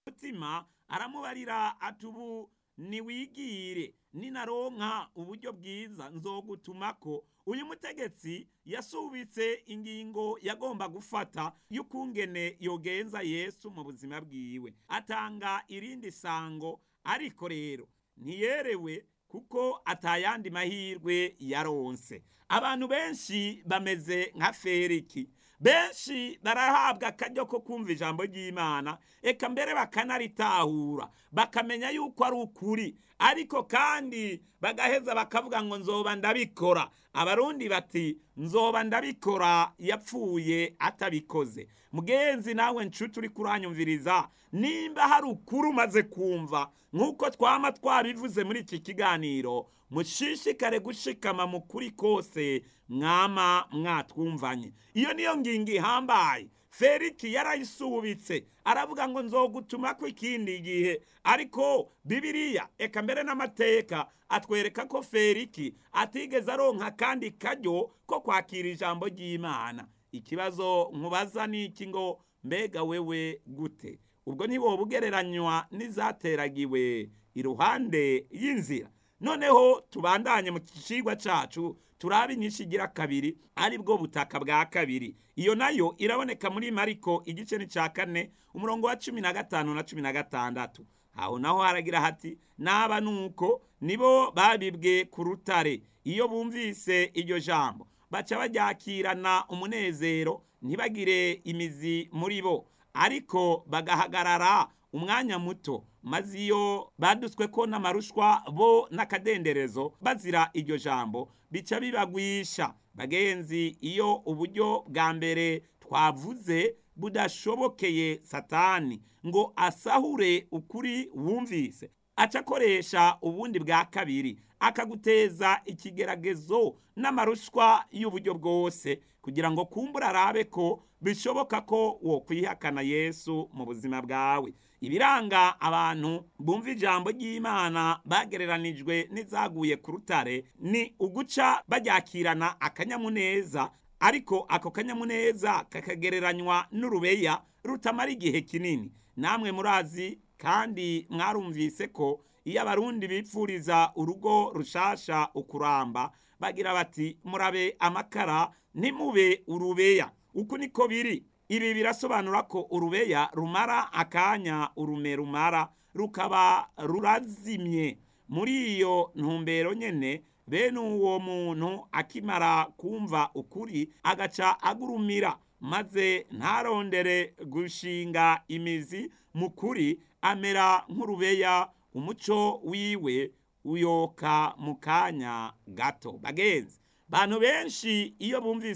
mutima aramubarira ati ubu niwigire ninaronka uburyo bwiza nzogutumako uyu mutegetsi yasubitse ingingo yagomba gufata y'ukungene yogenza yesu mu buzima bwiwe atanga irindi sango ariko rero ntiyerewe kuko atayandi mahirwe yaronse abantu benshi bameze nka feriki benshi barahabwa akaryo ko kumva ijambo ry'imana eka mbere bakanaritahura bakamenya yuko ari ukuri ariko kandi bagaheza bakavuga ngo nzoba ndabikora abarundi bati nzoba ndabikora yapfuye atabikoze mugenzi nawe nshuti uri kuranyumviriza nimba hari ukuri umaze kumva nk'uko twama twabivuze muri iki kiganiro mushishikare gushikama mu kuri kose mwama mwatwumvanye iyo niyo ngingo ihambaye feriki yarayisubitse aravuga ngo nzogutuma ko ikindi gihe ariko bibiriya eka mbere n'amateka atwereka ko feriki atigeze aronka kandi karyo ko kwakira ijambo ry'imana ikibazo nkubaza ni iki ngo mbega wewe gute ubwo ntiwoba ugereranywa n'izateragiwe iruhande y'inzira noneho tubandanye mu kicigwa cacu turabe inyinshi igira kabiri ari bwo butaka bwa kabiri iyo nayo iraboneka muri mariko igice n'icya kane umurongo wa cumi na gatanu na cumi na gatandatu aho naho haragira hati naba nuko nibo babibwe ku rutare iyo bumvise iryo jambo baca baryakirana umunezero ntibagire imizi muri bo ariko bagahagarara umwanya muto maze iyo badutswe ko n'amarushwa bo n'akadenderezo bazira iryo jambo bica bibagwisha bagenzi iyo uburyo bwa mbere twavuze budashobokeye satani ngo asahure ukuri wumvise aca akoresha ubundi bwa kabiri akaguteza ikigeragezo n'amarushwa y'uburyo bwose kugira ngo kumbura arabe ko bishoboka ko wokwihakana yesu mu buzima bwawe ibiranga abantu bumva ijambo ry'imana bagereranijwe n'izaguye ku rutare ni uguca baryakirana akanyamuneza ariko ako kanyamuneza kakagereranywa n'urubeya rutamara igihe kinini namwe murazi kandi mwarumvise ko iyo abarundi bipfuriza urugo rushasha ukuramba bagira bati murabe amakara ntimube urubeya uku niko biri ibi birasobanura ko urubeya rumara akanya urume rumara rukaba rurazimye muri iyo ntumbero nyene bene uwo muntu akimara kumva ukuri agaca agurumira maze ntarondere gushinga imizi mu kuri amera nk'urubeya umuco wiwe uyoka mu kanya gato bagenzi bantu benshi iyo bumvise